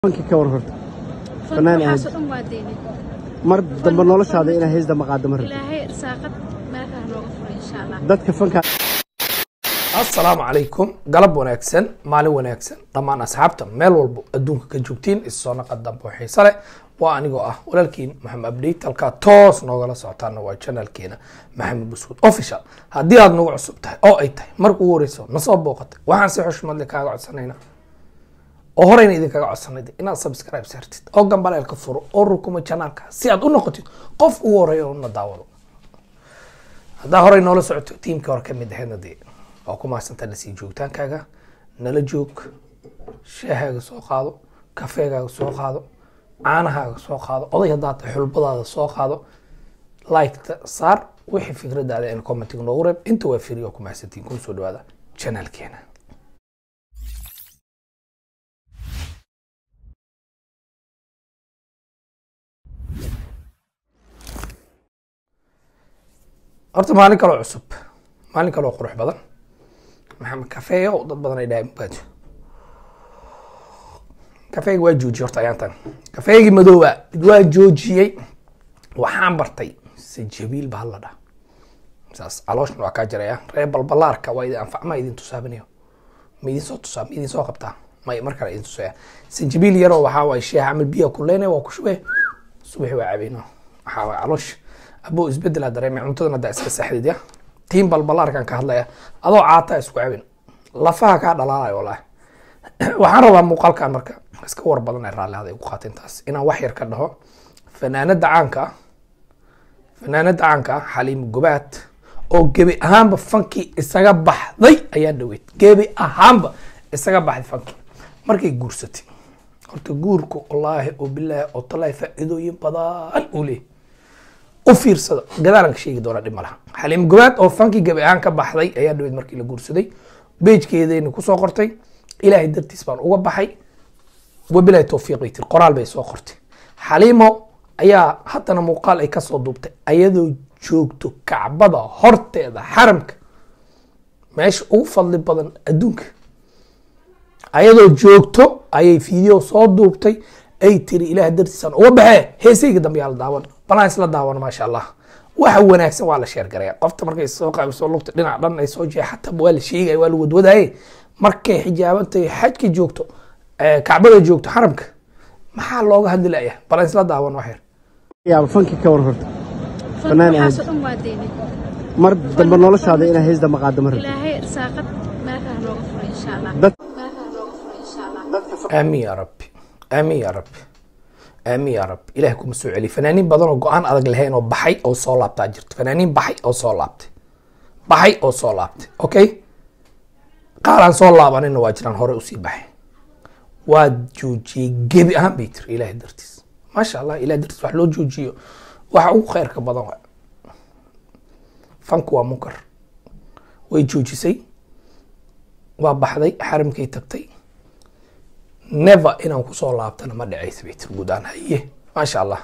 fanki ka war horta fanka Fanaan aad. waxaasoo dhan waa deynay mar dambe noloshaada inaa hees dama qaado ma rabto ilaahay irsaaqad meelkaah nooga fura insha allah dadka fanka asalaamu calaykum galab wanaagsan maalin wanaagsan dhammaan asxaabta meel walbo adduunka ka joogtiin isoo naqa dambe oo xiise leh waa anigoo ah walaalkiin maxamed abdeyt halkaa toos noogala socotaana waa channelkeena maxamed buskuud official haddii aad nagu cusub tahay oo ay tahay marka ugu horeyso nasoo booqatay waxaan si xushmad leh kaaga codsanaynaa oo horeyna idinkaga codsanay inaad subscribe saartid oo gambaleelka furo oo rukumo channelka si aad u noqotid qof ugu horeeya oo na daawado haddaa horey noola socoto tiimkii hore ka mid ahaydna dee waa ku mahadsantaa lasii joogitaankaaga nala joog shaahaaga soo qaado kafeegaaga soo qaado caanahaaga soo qaado oday haddaa tahay xulbadaada soo qaado liketa saar wixii fikradaada in commentiga noogu reeb inta waa firi oo ku mahadsantiin kuna soo dhawaada channelkeena horta maalin kaloo cusub maalin kaloo qurux badan maxamed kafeeyo dad badan ay dhahay mubaajo kafeega waa joojiyey horta ayaantan kafeegii madooba waa joojiyey waxaan bartay sajabiil baa la dhaha saas calooshna waa kaa jiraya reer balbalaarka waa idin anfac ma idin tusaabinayo ma idin soo tusaa ma idin soo qabtaa may mar kale idin tusaya sanjabiil yaroo waxaa waay sheex camal biya kuleyna waa ku shubee subaxi waa cabeyno waxaa waay caloosh abo isbedel aa dareemay cuntadan haddaa iska saxdid ya tiin balbalaarkan ka hadlaya adoo caataa isku cabin lafaha kaa dhalaalayo walahi waxaan rabaa muuqaalkan marka iska war badan ee raalli haday ku qaateen taas inaan wax yar ka dhaho fanaanada caanka ah fanaanada caanka ah xaliim gobaad oo gebi ahaanba fankii isaga baxday ayaa dhaweyd gebi ahaanba isaga baxday fankii markay guursatay horta guurku wallaahi oo bilaahi oo talaahi faa'iidooyin badan uu leeyahy u fiirsada gadaalan ka sheegi doona dhib ma laha xaliim gobaad oo fankii gabi ahaan ka baxday ayaa dhaweyd markii la guursaday beejkeedayna kusoo qortay ilaahay dartiis baan uga baxay wabilahi towfiiq bay tiri qoraal bay soo qortay xaliimo ayaa haddana muuqaal ay kasoo duubtay ayadoo joogto kacbada horteeda xaramka meesha ugu fadli badan adduunka ayadoo joogto ayay video soo duubtay ay tiri ilaah dartiisaan uga baxee heesayga dambe yaa la daawan balaan isla daawan maasha allah waxa wanaagsan waa la sheergaraya qofta markay soo qaabiso lugta dhinac dhan ay soo jeexata waa la sheegaya waa la wadwadaaye markay xijaabantahay xajka joogto eh, kacbada joogto xaramka maxaa looga hadli laya balaan isla daawan wax yar yaaba fanki ka war horta fanka Fanaan aad. waxaasoo dhan waa deynay mar dambe noloshaada inaa hees dama qaado ma rabto ilaahay irsaaqad meelkaah nooga fura insha allah dad meelkaah nooga fura insha allah aamin ya rabbi aamin ya rabbi aamin ya rabbi ilaah kuma soo celi fanaaniin badan oo go-aan adag lahayn oo baxay oo soo laabtaa jirto fanaaniin baxay oo soo laabtay baxay oo soo laabtay okay qaar aan soo laabanina waa jiraan hore usii baxay waa joojiyey gebi ahaan bay tiri ilaahay dartiis maasha allah ilahay dartiis wax loo joojiyo waxa ugu khayrka badan waa fanku waa munkar way joojisay waa baxday xaramkay tagtay never inaan kusoo laabtana ma dhacaysa bay tiri guud ahaan haye maasha allah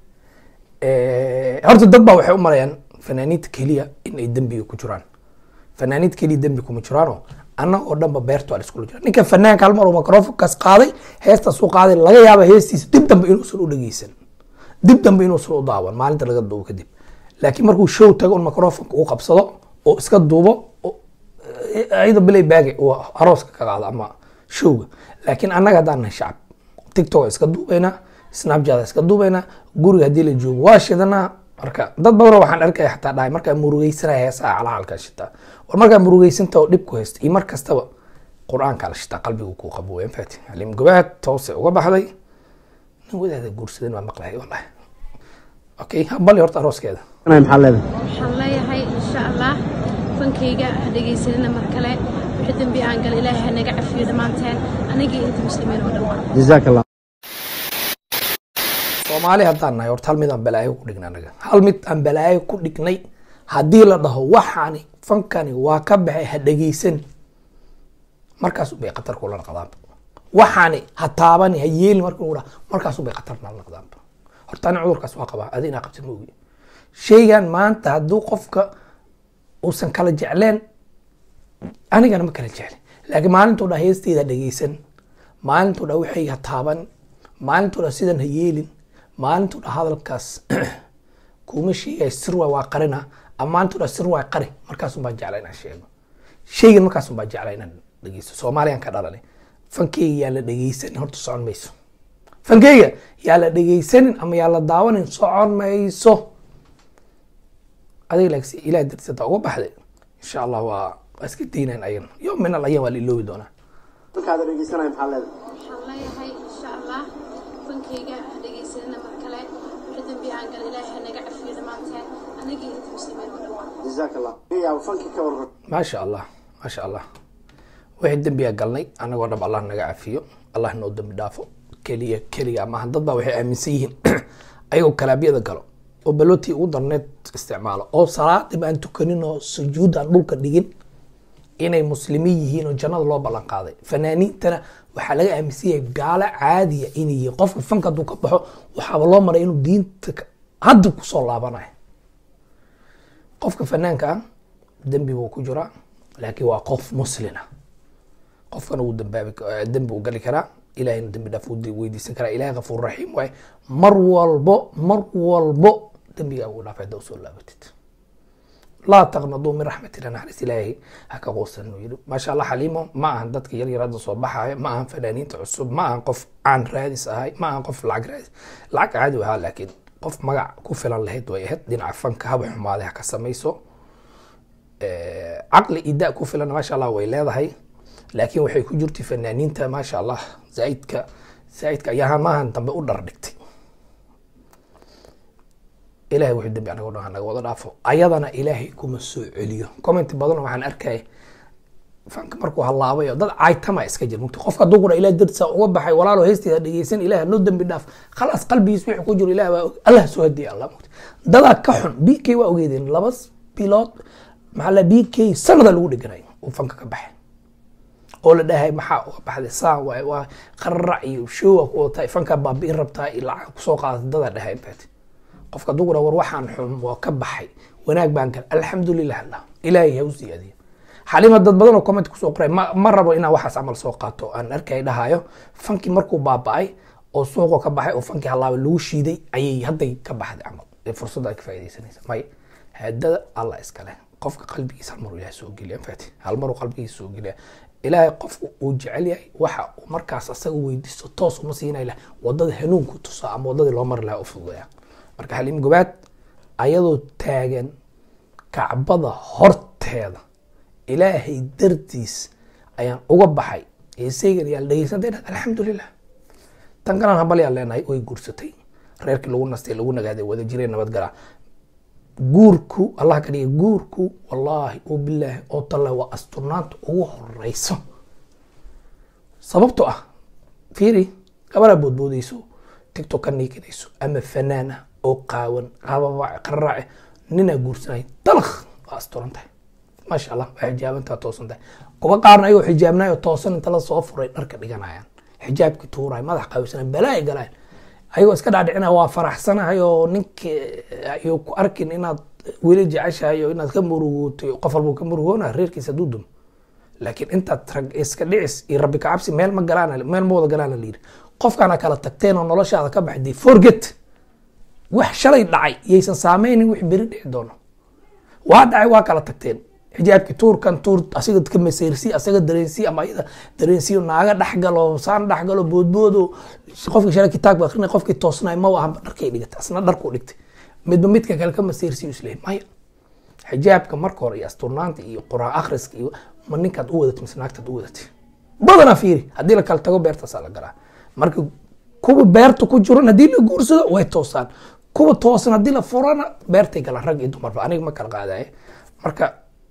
Eh, horta dad baa waxay u malayaan fanaaniinta keliya in ay dembiga ku jiraan fanaaniinta keliya dembi kuma jiraano annaga oo dhanba beerta waa la iskula jira ninka fanaanka hal mar oo microfonkaas qaaday heestaas u qaaday laga yaaba heestiisa dib dambe inuusan u dhegeysan dib dambe inuusan u daawan maalinta laga duubo kadib laakiin markuu show tago un microfonka uu qabsado oo iska duubo oo- ayada bilay baage uu arooska ka qaado ama showga laakiin annaga haddaan nahay shacab tiktok iska duubaynaa snapchat iska duubaynaa guriga haddii la joogo waa shidanaa marka dad badanoo waxaan arkaya xataa dhahay markaa murugeysanaya heesaha calaalkaa shitaa war markaa murugeysanta oo dhib ku haysta iyo mar kastaba qur-aankaa la shitaa qalbigu kuu qabo weyn faati halim gobaad toose uga baxday nin wadaada guursadan waa maqlahay wallahi okay habali horta arooskeeda anay maxaa leedahay waxaan leeyahay insha allah fankayga ha dhegaysanina mar kale wixii dembi aan gala ilaahay ha naga cafiyo dhammaanteen anigii inta muslimiin oo dhan waa jazaak allah soomaali haddaan nahay horta hal mid aan balaayo ku dhignay anaga hal mid aan balaayo ku dhignay haddii la dhaho waxaani fankani waa ka baxay ha dhegeysan markaas bay khatar kula naqdaanba waxaani ha taabani ha yeeli marka uu dhaho markaas bay khatar nala naqdaanba horta ani cudurkaas waa qabaa adi inaa qabtid ma ogi shaygan maanta hadduu qofka uusan kala jecleen anigana ma kala jeclin laakiin maalintuu dha heesteyda dhegeysan maalintuu dha waxayga taaban maalintuu dha sidan ha yeelin maalintuu dha hadalkaas kuma sheegay sir waay waa qarina ama maalintuu dha sir waay qari markaasun baan jeclaa inaan sheego sheygan markaasun baan jeclaa inaan dhegeysto soomaaliyaan ka dhalanay fankeyga yaa la dhegeysanin horta socon mayso fankeyga yaa la dhegeysanin ama yaa la daawanin socon mayso adiga laakiin ilaah dartiis hadaa uga baxday insha allah waa waa iska daynayn ayan yom min al ayam waa la iloobi doonaa fankaada dhegeysanaya maxaa leedahay waxaan leeyahay insha allah fankayga ha dhegaysanina mar kale wixii dambi aan gal ilaahay ha naga cafiyo dhammaanteen anagii inta muslimiin oo dhan jazaak allah yaaba fankii ka waran maasha allah maasha allah wixii dembiga galnay anagoo dhab allah naga cafiyo allah noo dembi dhaafo keliya keliya maaha dad baa waxay aaminsan yihiin ayagoo kalaabyada galo oo balootii ugu darneed isticmaalo oo salaadib aan tukanin oo sujuud aan dhulka dhigin inay muslimiin yihiin oo jannada loo ballan qaaday fanaaniintana waxaa laga aaminsan yahay gaalo caadiya inay yihiin qofka fanka hadduu ka baxo waxaaba loo maray inuu diinta ka- hadda kusoo laabanayo qofka fanaanka ah dembi buu ku jiraa laakiin waa qof muslina qofkana wuu dambaabi dembi uu gali karaa ilahayna dembi dhaaf wuu weydiisan karaa ilahay kafuur raxiim waaye mar walbo mar walbo dembigaa ugu dhaafay hadda usoo laabatid laa taqnaduu min raxmatina naxariis ilaahi ha ka quusan uu yidhi maasha allah xaliimo ma ahan dadka yar yar hadda soo baxaya ma ahan fanaaniinta cusub ma ahan qof caan raadis ahay ma ahan qof lacag raadis lacag caadi u ahaa laakiin qof magac ku filan lahayd way ahayd dhinaca fanka haba xumaaday ha ka samayso caqli iyo da ku filan maasha allah way leedahay laakiin waxay ku jirtay fanaaniinta maasha allah zaaidka zaaidka ayaa maahan dambe u dhar dhigtay ilahay wuxuu dambi anaga dhan naga wada dhaafo ayadana ilaahay kuma soo celiyo comment badan waxaan arkay fanka markuu halaabayo dad caaytama iska jir mugti qofka hadduu kudha ilaah dartiisa uga baxay walaalo heestiisa dhegeysan ilaah noo dambi dhaaf khalaas qalbigiis wixii ku jiro ilaah baa og allah soo hadiya allah mugti dadaa ka xun b k waa ogeedeen laba bilood maxaa la b k sanada lagu dhiganay uu fanka ka baxay oo la dhahay maxaa uga baxday saan waay waa qararac iyo showa ku wadataa fankaa baabi'in rabtaa iyo lacag kusoo qaadatay dadaa dhahay intaati qofka hadduu kudha war waxaan xun waa ka baxay wanaag baan gal alxamdulilah allah ilaahay ha u siyaadiya xalima dad badan oo comment kusoo qoray ma, ma rabo inaan waxaas camal soo qaato aan arkay dhahayo fankii markuu baaba'ay oo suuqo ka baxay oo fankii halaaba lagu shiiday ayay hadday ka baxday camal ee fursadda ay ka faaidaysanaysa may haadada allah iskale qofka qalbigiisa hal maruu ilahay soo geliya fati hal maruu qalbigiisa soo geliya ilaahay qofku uu jecel yahay waxa uu markaas asaga weydiisto toos uma siinay lah wadada hanuunku tusaa ama wadadii loo mari lahaa u fududaya marka xaliim gobaad ayadoo taagan kacbada horteeda ilaahay dartiis ayaan uga baxay heesaygan yaa la dhegeysantay dhad alxamdulilah tan kalan habalyaan leenahay way guursatay reerkii lagu nastay lagu nagaaday wada jireen nabadgala guurku allah ka dhigay guurku wallaahi oo bilaahi oo talle waa asturnaanta ugu horeyso sababto ah fiiri gabaraa boodboodeyso tiktok ka niikinayso ama fanaana oo qaawan qababa qararaace ninaa guursanay dalakh waa asturan tahay maasha allah waa xijaabantaa toosan tahay kuwa qaarna ayagoo xijaabnayo toosan inta la soo furay dharka dhiganayaan xijaabki tuuraay madax qaabisana balaa'i galaan ayagoo iska dhaadhicinaya waa faraxsanahay oo ninka ayuu ku arkin inaad weli jeceshahay oo inaad ka murugootay qof walbuu ka murugoona reerkiisa hadduu dumo laakiin intaad rag iska dhicis iyo rabbi kacabsi meel ma galaan meel ma wada galaana la yidhi qofkaana kala tagteen oo noloshaada ka baxday forget wax shalay dhacay yaysan saameynin wix beri dhici doono waa dhacay waa kala tagteen xijaabki tuurkan tuur asiga ka masayrsi asaga dareensi ama ayada dareensiyo naaga dhexgalo saan dhexgalo boodboodo qofkii shalay kitaabka akrinay qofkii toosnay ma aha dharkay dhigatay asna dharkuu dhigtay midba midka kale ka masayrsiyo isleeyahay maya xijaabka marka hore iyo asturnaanta iyo quraan akhriska iyo ma ninkaad u wadatay mise naagtaad u wadatay badanaa fiiri haddii la kala tago beertaasaa la galaa marka kuwa beerta ku jiran haddii la guursado way toosaan kuwa toosan haddii la furana beertay galaan rag iyo dumarba aniga ma kala qaadaye marka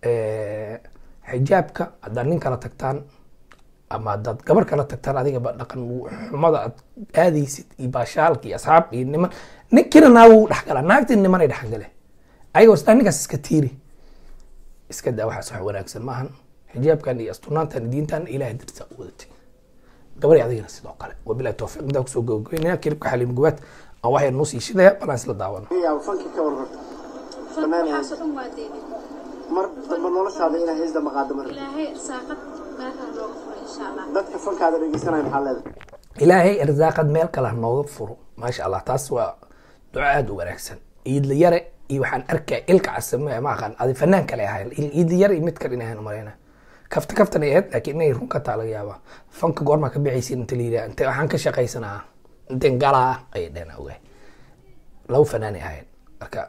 xijaabka haddaad nin kala tagtaan ama haddaad gabar kala tagtaan adigaba dhaqan xumada aad aadaysid iyo baashaalka iyo asxaab iyo niman ninkina naagu wuu dhexgalaa naagtii nimanay dhexgale ayagoo isdhaa ninkaas iska tiiri iska daa waxaas wax wanaagsan maahan xijaabkan iyo astunaantan iyo diintan ilahay dartiisa u wadatay gabadhi adigana sidoo kale wabilahi towfiiq intaa kusoo gabagabeynaya kilibka xaliim gubaad aan waxyar noo sii shidaya balaan isla daawano yaaba fankii ka waran fanka waxaasoo dhan waa deynay mar dambe noloshaada inaa heesda maqaado mar ilaahay irsaaqad meelkan looga furay insha allah dadka fankaada dhegeysanaya maxaa leedahay ilaahay irsaaqad meel kale ha nooga furo maasha allah taas waa duco aada u wanaagsan iidla yare iyo waxaan arkaya ilka casame ma aqaan adi fanaan kale ahayn iidla yare iyo mid kale in ahayn umaleyna kafta kaftan ay ahayd laakiin inay run ka taa laga yaabaa fanka goormaa ka bixaysiin inta la yidhaha inte waxaan ka shaqaysanaa inteen galaa ayay dheheen ogahay laba fanaanay ahayn marka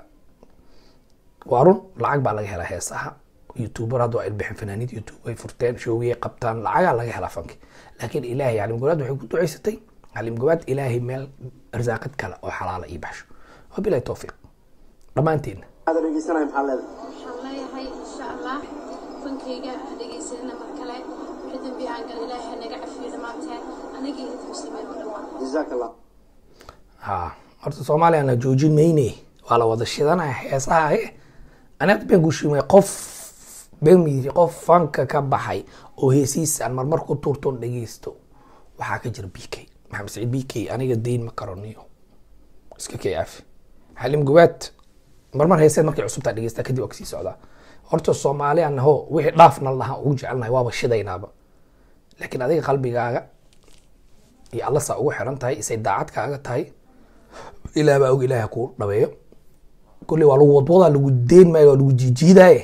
waa run lacag baa laga helaa heesaha youtuber hadda waa ilbixin fanaaniid youtube ay furteen shoogiyay qabtaan lacagaa laga helaa fanki laakiin ilaahay calim gobaad waxay ku ducaysatay calim gobaad ilaahay meel arsaaqad kale oo xalaala ii baxsho wabilahi towfiiq dhammaanteedna aad dhegeysanaya maxaa leedahay waxaan leeyahay insha allah fankayga dhegaysanina mar kale wixii dambi aan gal ilaahay naga cafiyo dhammaanteen anigii inta muslimiin oo dhan waa jazaak allah ha horta soomaaliyana joojin mayne waa la wada shidanaya heesaha e anaad been ku shimay qof bemidi qof fanka ka baxay oo heesiisa aan marmar ku tuurtoon dhegeysto waxaa ka jira b k maxamed saciid b k aniga dayn ma karoniyo iska kay afi xalim gubaad marmar heeseed markay cusubtaa dhegeysta kadib waa kasii socdaa horta soomaali anaho wixii dhaafna lahaa ugu jecelnahay waaba shidaynaaba laakiin adiga qalbigaaga iyo alla saa ugu xiran tahay isay daacad kaaga tahay ilaah baa og ilaah ha kuu dhabeeyo kolley waa lagu wadwadaa lagu deen maayo waa lagu jiijiidaaye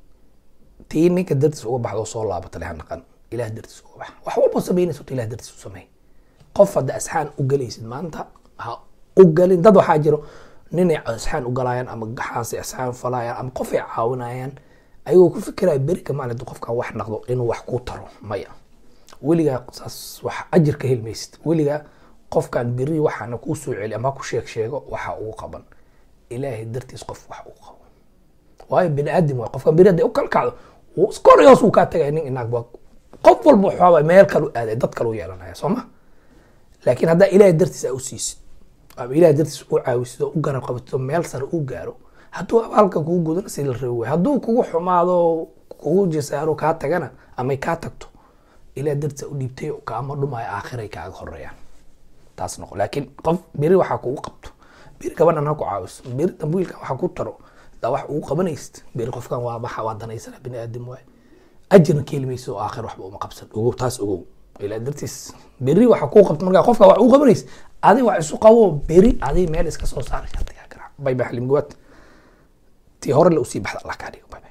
tii ninka dartiis uga baxda oo soo laabata leha naqan ilaah dartiis uga bax wax walba samaynaysa horta ilaah dartiis u sameey qof hadda asxaan u galaysid maanta ha u galin dad waxaa jiro ninay asxaan u galayaan ama gaxaasay asxaan falayaan ama qof ay caawinayaan ayagoo ku fikiraya berika maalinta qofkan wax naqdo inuu wax kuu taro maya weligaa saas wax ajir ka helmaysid weligaa qofkan beri waxaana kuu soo celi ama ha ku sheeg sheego waxa ugu qaban ilaahay dartiis qof wax ugu qabo waayo bini aadam waay qofkan beri hadday u kala kacdo wuu iskor hoos uu kaa tagaya nin inaag ba qof walba waxaaba meel kalu aaday dad kalu yeelanaya soo ma laakiin haddaa ilaahay dartiis aa u siisid ama ilaahay dartiis u caawisid oo u garab qabatid meel sare u gaaro hadduu abaalka kugu gudana si la rabi waay hadduu kugu xumaado kugu jasaaro kaa tagana amay kaa tagto ilaah dartiis aa u dhiibtay oo kaama dhumaayo aakhiray kaaga horeeyaan taas noqo laakiin qof beri waxaa kugu qabto beri gabadhan ha ku caawiso beri dambiilkan waxa ku taro daa wax ugu qabanaysid beri qofkan waa baxa waa danaysana bini aadam waay ajirna ka heli mayso oo aakhir waxba uma qabsan ogow taas ogow ilaa dartiis beri waxa kuu qabto markaa qofka wax ugu qabanaysid adi wax isu qabo beri adi meel iska soo saara shardigaa garaac bay bay xalim gawaad tii hore la usii baxda allah kaa dhigo bay